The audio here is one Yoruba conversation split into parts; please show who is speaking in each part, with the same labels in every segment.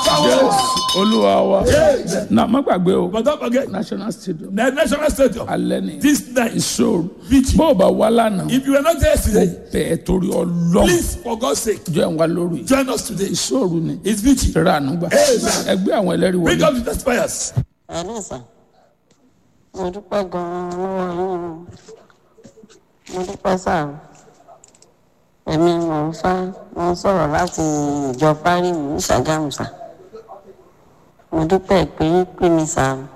Speaker 1: Jésù olúwa wa
Speaker 2: Yes.
Speaker 1: na má gbàgbé o
Speaker 2: But don't forget,
Speaker 1: national stadium
Speaker 2: the national stadium,
Speaker 1: alẹ́ ni
Speaker 2: this night,
Speaker 1: ìṣòro
Speaker 2: Vichy.
Speaker 1: bó o bá wá lánàá
Speaker 2: If you were not there yesterday,
Speaker 1: bẹ́ẹ̀ torí ọlọ́run
Speaker 2: please, for God's sake,
Speaker 1: jọ ẹ̀ wá lórí
Speaker 2: join us today.
Speaker 1: ìṣòro ni
Speaker 2: It's Vichy.
Speaker 1: ìṣẹ̀rẹ̀ ànúgbà ẹgbẹ́ àwọn ẹlẹ́rìí
Speaker 2: Bring
Speaker 1: wọlé
Speaker 2: up the testifiers.
Speaker 3: ẹ̀lẹ́ sà mo dúpẹ́ gan-an lọ́wọ́ yín o mo dúpẹ́ sà o èmi mò ń fá mo ń sọ̀rọ̀ láti ìjọ fárímù ní ṣàgámù sà mo dúpẹ́ pé yín pè mí sà o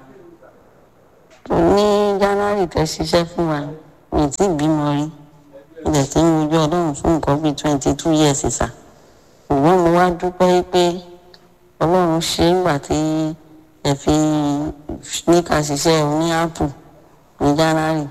Speaker 3: tó ní january tẹ́ ṣiṣẹ́ fún wa mi tí bímọ rí ilẹ̀ tí ń mojú ọlọ́run fún nǹkan bíi twenty two years sà ṣùgbọ́n mo wá dúpẹ́ pé ọlọ́run ṣe é gbà tí ẹ fi ní ká ṣiṣẹ́ ní apple ní january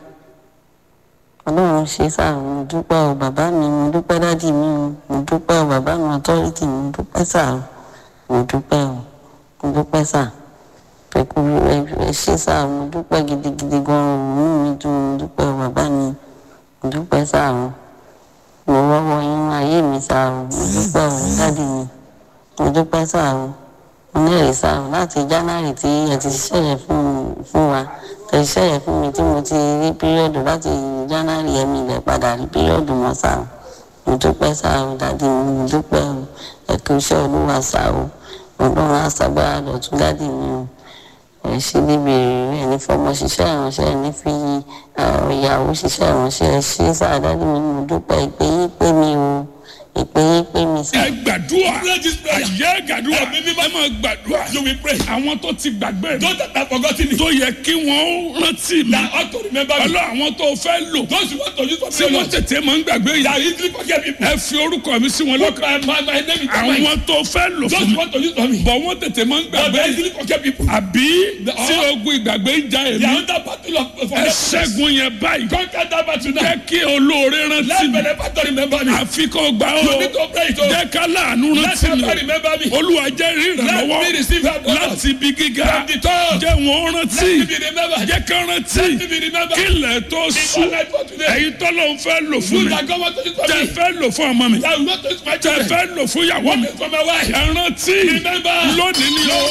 Speaker 3: ọlọ́run ṣe sáà mo dúpẹ́ o bàbá mi mo dúpẹ́ dádì mi o mo dúpẹ́ o bàbá mi authority mo dúpẹ́ sáà o mo dúpẹ́ o mo dúpẹ́ sáà pẹ̀kú ẹ ṣe sáà mo dúpẹ́ gidigidi gan-an o inú mi dùn mo dúpẹ́ o bàbá mi mo dúpẹ́ sáà o mo rọ́wọ́ yín ayé mi sáà o mo dúpẹ́ o dádì mi mo dúpẹ́ sáà o mo ní èrè sáà o láti january tí ẹ ti ṣiṣẹ́ yẹn fún fún wa ẹ ṣiṣẹ́ yẹn fún mi tí mo ti rí píríọ̀dù láti january ẹ̀mí ilẹ̀ padà rí píríọ̀dù mọ́ sáà o mo dúpẹ́ sáà o dádì mi mo dúpẹ́ o ẹ kú iṣẹ́ olúwa sáà o ọlọ́run àṣàgbára dọ̀tún dádì mi o ẹ ṣe níbi èrè ẹ ní fọmọ ṣiṣẹ́ ìránṣẹ́ ẹ ní fi àwọn ìyàwó ṣiṣẹ́ ìránṣẹ́ ẹ ṣe sáà dádì mi mo dúpẹ́ ìpè yín pé mi o ìpè yín pé mi sáà.
Speaker 1: ẹ gbàdúrà
Speaker 2: Pray this prayer.
Speaker 1: àyè gbàdúrà
Speaker 2: Ẹ̀mí mímọ́.
Speaker 1: ẹ máa gbàdúrà
Speaker 2: You will pray.
Speaker 1: àwọn tó ti gbàgbé mi
Speaker 2: Those that have forgotten it,
Speaker 1: tó yẹ kí wọ́n rántí mi
Speaker 2: that ought to remember me.
Speaker 1: ọlọ́ àwọn tó fẹ́ lò
Speaker 2: Those who want to use for
Speaker 1: tí
Speaker 2: me,
Speaker 1: wọ́n
Speaker 2: Lord,
Speaker 1: tètè máa ń gbàgbé
Speaker 2: that
Speaker 1: yìí
Speaker 2: easily forget people.
Speaker 1: ẹ fi orúkọ mi sí wọn
Speaker 2: Put
Speaker 1: lọ́kàn
Speaker 2: my, my, my name in their mind.
Speaker 1: àwọn tó fẹ́ lò
Speaker 2: Those
Speaker 1: fún
Speaker 2: who
Speaker 1: mi
Speaker 2: want to use for me,
Speaker 1: bọ̀ wọ́n tètè máa ń
Speaker 2: but
Speaker 1: gbàgbé
Speaker 2: they
Speaker 1: yìí
Speaker 2: easily forget people.
Speaker 1: àbí
Speaker 2: The-
Speaker 1: tí ogun ìgbàgbé ń ja
Speaker 2: They
Speaker 1: èmi
Speaker 2: are under battle of
Speaker 1: ẹ
Speaker 2: forgetfulness.
Speaker 1: ṣẹ́gun yẹn báyìí
Speaker 2: Conquer that battle now.
Speaker 1: jẹ́ kí olóore rántí
Speaker 2: Let
Speaker 1: mi
Speaker 2: benefactor remember me.
Speaker 1: àfi kó gbà ó
Speaker 2: You need to pray it. oh.
Speaker 1: jẹ́ ká láàánú
Speaker 2: Let
Speaker 1: rántí mi
Speaker 2: somebody remember me.
Speaker 1: olúwa jẹ́ rí
Speaker 2: Let
Speaker 1: ìrànlọ́wọ́
Speaker 2: me receive help. Lord.
Speaker 1: láti ibi gíga
Speaker 2: From the top.
Speaker 1: jẹ́ wọn rántí
Speaker 2: Let me be remembered.
Speaker 1: jẹ́ ká rántí
Speaker 2: Let me be remembered.
Speaker 1: kí ilẹ̀ tó
Speaker 2: Before
Speaker 1: sùn
Speaker 2: night for today.
Speaker 1: ẹ̀yin tọ́lọ́ ń fẹ́ lò fún
Speaker 2: You
Speaker 1: mi
Speaker 2: that God want to use for
Speaker 1: tẹ́
Speaker 2: me.
Speaker 1: fẹ́ lò fún ọmọ mi
Speaker 2: That will not use my
Speaker 1: tẹ́
Speaker 2: children.
Speaker 1: fẹ́ lò fún ìyàwó mi
Speaker 2: Want it for my wife.
Speaker 1: ẹ rántí
Speaker 2: Remember.
Speaker 1: lónìí ni ó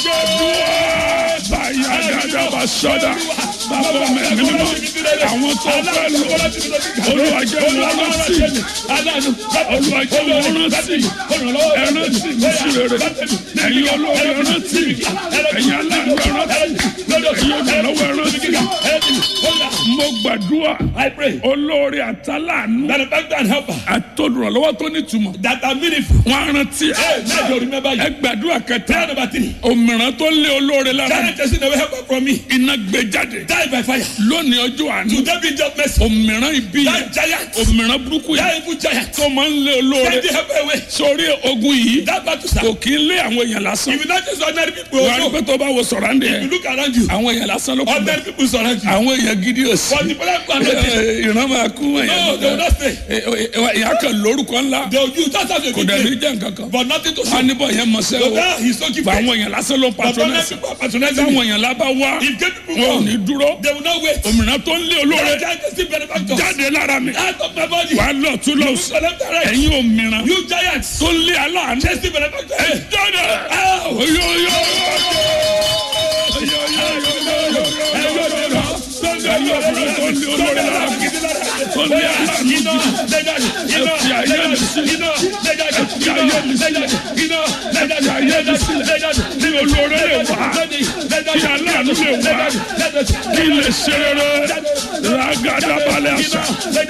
Speaker 1: báyà dáadáa bá sọ́dà bàbá mi ẹ̀mí mímọ́ àwọn tó fẹ́ lò olúwa jẹ́ wọn rántí olúwa jẹ́ wọn rántí ẹ rántí mi sí rere ẹ̀yin olóore ẹ rántí ẹ̀yin aláàánú ẹ rántí ẹ̀yin olùrànlọ́wọ́ ẹ rántí mo gbàdúrà
Speaker 2: I pray
Speaker 1: olóore àtàlánú
Speaker 2: benefactor and helper
Speaker 1: àtolùrànlọ́wọ́ tó nítumọ̀
Speaker 2: that are meaningful.
Speaker 1: wọn á rántí
Speaker 2: Hey, now you remember
Speaker 1: ẹ
Speaker 2: you.
Speaker 1: gbàdúrà
Speaker 2: Prayer
Speaker 1: kẹta
Speaker 2: number three.
Speaker 1: òmìrán tó lé olóore lára
Speaker 2: Challenge person that will help her from me.
Speaker 1: iná gbé jáde
Speaker 2: Die by fire.
Speaker 1: lónìí ọjọ́ àánú
Speaker 2: Today be just mercy.
Speaker 1: òmìrán ibi yẹn
Speaker 2: That giant.
Speaker 1: òmìrán burúkú
Speaker 2: That
Speaker 1: yẹn
Speaker 2: evil giant.
Speaker 1: tó máa ń lé olóore
Speaker 2: Send the helper away.
Speaker 1: sórí ogun yìí
Speaker 2: That battle sir.
Speaker 1: kò kí ń lé àwọn èèyàn lásán
Speaker 2: If you not just ordinary people,
Speaker 1: wà á rí
Speaker 2: also,
Speaker 1: pé tó bá wo sọ̀rọ̀ àǹdẹ̀
Speaker 2: if you look around you,
Speaker 1: àwọn èèyàn lásán ló kú bẹ́ẹ̀
Speaker 2: ordinary people surround you.
Speaker 1: àwọn èèyàn gidi ò sí
Speaker 2: But the problem are not there.
Speaker 1: ìran máa kú
Speaker 2: No,
Speaker 1: èèyàn
Speaker 2: they will not stay.
Speaker 1: ìyá kan lórúkọ ńlá
Speaker 2: They will use that as a
Speaker 1: kò dẹ̀ ní
Speaker 2: good
Speaker 1: jẹ́ nǹkan kan
Speaker 2: But nothing to
Speaker 1: wọn á
Speaker 2: show.
Speaker 1: níbọ̀ yẹn mọ̀ sẹ́
Speaker 2: So
Speaker 1: o
Speaker 2: now he's so
Speaker 1: bá
Speaker 2: gifted.
Speaker 1: àwọn èèyàn lásán ló ń
Speaker 2: But ordinary
Speaker 1: patronẹ́sì
Speaker 2: people are patronizing
Speaker 1: táwọn
Speaker 2: him.
Speaker 1: èèyàn lábá wá
Speaker 2: If gay people
Speaker 1: wọn ò
Speaker 2: come,
Speaker 1: ní dúró
Speaker 2: they will not wait.
Speaker 1: òmìnira tó ń lé olóore
Speaker 2: That giant is still benefactor.
Speaker 1: jáde lára mi
Speaker 2: Out of my body.
Speaker 1: wà á lọ tún lọ
Speaker 2: You
Speaker 1: sí
Speaker 2: select the right.
Speaker 1: ẹ̀yin òmìnira
Speaker 2: You giants.
Speaker 1: tó ń lé aláàánú
Speaker 2: Chase the benefactor.
Speaker 1: ẹ jáde
Speaker 2: Ow!
Speaker 1: oyoyo kí lè ṣe rere ragadabalẹ̀ àṣà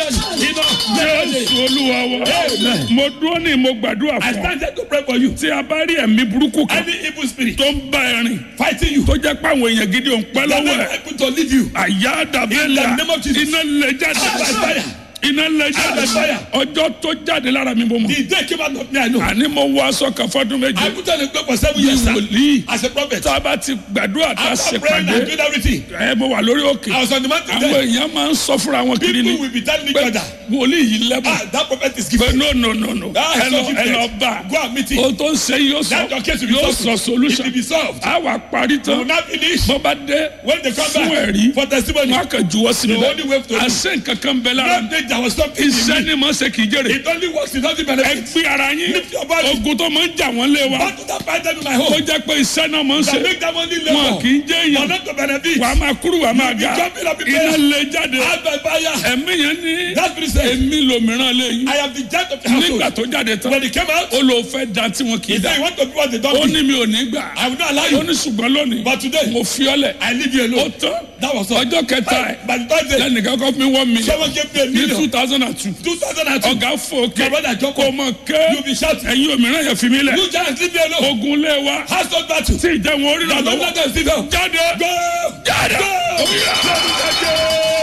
Speaker 1: jésù olúwa wa mo dúró ní mo gbàdúrà
Speaker 2: I
Speaker 1: fún ọ
Speaker 2: stand here to pray for you.
Speaker 1: tí a bá rí ẹ̀mí burúkú kan
Speaker 2: Any evil spirit
Speaker 1: tó ń bá ẹ rìn
Speaker 2: fighting you,
Speaker 1: tó jẹ́ pé àwọn èèyàn gidi ò ń pẹ́
Speaker 2: that
Speaker 1: lọ́wọ́
Speaker 2: may
Speaker 1: ẹ̀
Speaker 2: able to leave you.
Speaker 1: àyà dàbẹ́là
Speaker 2: In the name of Jesus.
Speaker 1: iná lè jáde
Speaker 2: Out by fire.
Speaker 1: iná lè jáde
Speaker 2: Out by fire.
Speaker 1: ọjọ́ tó jáde lára mi bó mọ̀
Speaker 2: The day came out of me, I know.
Speaker 1: àní mo wọ aṣọ kan fọdún méje
Speaker 2: I put on a cloak for seven
Speaker 1: bí
Speaker 2: years sir,
Speaker 1: wòlíì
Speaker 2: as a prophet.
Speaker 1: tá a bá ti gbàdúrà tá a
Speaker 2: After
Speaker 1: ṣe
Speaker 2: praying and
Speaker 1: pàdé
Speaker 2: doing everything,
Speaker 1: ẹ mo wà lórí òkè
Speaker 2: I was on the mountain
Speaker 1: àwọn
Speaker 2: there.
Speaker 1: èèyàn máa ń sọ fúnra wọn kiri ni
Speaker 2: People will be telling each
Speaker 1: pé
Speaker 2: other,
Speaker 1: wòlíì yìí lẹ́bùn
Speaker 2: ah, that prophet is
Speaker 1: pé
Speaker 2: gifted.
Speaker 1: no no no no
Speaker 2: Ah,
Speaker 1: ẹ lọ
Speaker 2: so
Speaker 1: ẹ lọ
Speaker 2: gifted.
Speaker 1: bá
Speaker 2: Go and meet him.
Speaker 1: o tó ń ṣe yóò sọ
Speaker 2: That your case will be
Speaker 1: yóò
Speaker 2: solved.
Speaker 1: sọ solution
Speaker 2: It will be solved.
Speaker 1: a wà parí
Speaker 2: They will
Speaker 1: tán
Speaker 2: not finish.
Speaker 1: bó bá dé
Speaker 2: When they come
Speaker 1: fún
Speaker 2: back
Speaker 1: ẹ̀rí
Speaker 2: for testimony,
Speaker 1: wọn kà juwọ́ sí mi
Speaker 2: The only way to
Speaker 1: bẹ́ẹ̀ àṣẹ nǹkan kan bẹ lára
Speaker 2: not they there was something in
Speaker 1: iṣẹ́
Speaker 2: me.
Speaker 1: ni mo ṣe kì í jèrè
Speaker 2: It only works, it doesn't
Speaker 1: ẹ
Speaker 2: benefit.
Speaker 1: gbé ara yín
Speaker 2: Lift your body.
Speaker 1: ogun tó máa ń jà wọ́n lé wa
Speaker 2: Battle that fight them in my
Speaker 1: ó
Speaker 2: home.
Speaker 1: jẹ́ pé iṣẹ́ náà máa ń ṣe
Speaker 2: That make them only
Speaker 1: wọn
Speaker 2: labor.
Speaker 1: kì í jẹ́
Speaker 2: For
Speaker 1: èèyàn
Speaker 2: not to benefit.
Speaker 1: wà á máa kúrú wà á máa ga
Speaker 2: jumping up in
Speaker 1: iná
Speaker 2: prayer.
Speaker 1: lè jáde
Speaker 2: Out by fire.
Speaker 1: ẹ̀mí yẹn ní
Speaker 2: That spirit says,
Speaker 1: èmi lòmíràn lè yín
Speaker 2: I am the judge of the
Speaker 1: nígbà
Speaker 2: household.
Speaker 1: tó jáde tán
Speaker 2: When he came out,
Speaker 1: ó lò fẹ́ da tí wọn kì í
Speaker 2: he
Speaker 1: da
Speaker 2: said, you want to do what they
Speaker 1: ó
Speaker 2: don't do.
Speaker 1: ní mi ò ní gbà
Speaker 2: I will not allow
Speaker 1: ó
Speaker 2: you.
Speaker 1: ní ṣùgbọ́n lónìí
Speaker 2: But today,
Speaker 1: mo fi ọ́ lẹ̀
Speaker 2: I leave you
Speaker 1: ó
Speaker 2: alone.
Speaker 1: tán
Speaker 2: That was all.
Speaker 1: ọjọ́ kẹta ẹ̀
Speaker 2: By the third day,
Speaker 1: lẹ́nìkan kọ́ fún mi one million
Speaker 2: someone gave me a
Speaker 1: ní two
Speaker 2: million.
Speaker 1: thousand and two
Speaker 2: 2002.
Speaker 1: ọ̀gá fòkè
Speaker 2: My brother
Speaker 1: kò
Speaker 2: Joko,
Speaker 1: mọ̀ ké
Speaker 2: you be shouting.
Speaker 1: ẹ̀yin òmíràn yẹn fi mí lẹ̀
Speaker 2: You giants leave me alone.
Speaker 1: ogun lé wa
Speaker 2: Household battle.
Speaker 1: tí ìjẹun orí rà
Speaker 2: Don't
Speaker 1: lọ́wọ́
Speaker 2: let them sit down.
Speaker 1: jáde
Speaker 2: Go!
Speaker 1: jáde
Speaker 2: Go!
Speaker 1: Oya.